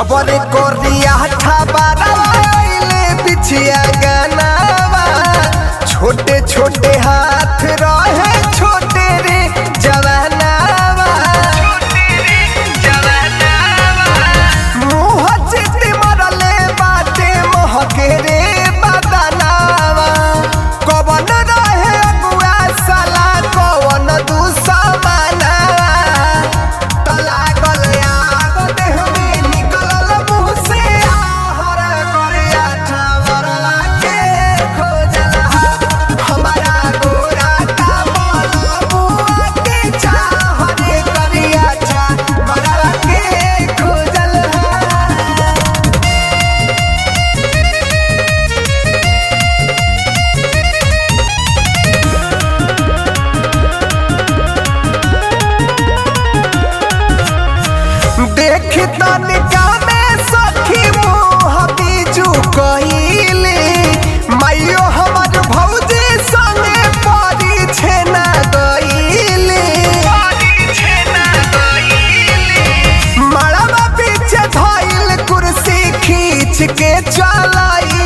जबर कोरिया ठबाराइले बिछिया गनावा छोटे छोटे हाथ रहे छोटे रे जवानावा मुँह चित्ती मरले बाटे महके रे बदनावा कवन रहे अगुआ साला कवन दुश्मनावा लागल आग देह में निकलल मुँह से आहर करिया छावरला के खोजला हमारा गोरा का बलबुआ के चाहरे करिया छावरला के खोजला देख तनिका में सखी मुँह बीजू कहिले माइयो हमर भौजी संगे परी छेना गईले मड़वा पीछे धइल कुर्सी खींच के चलाई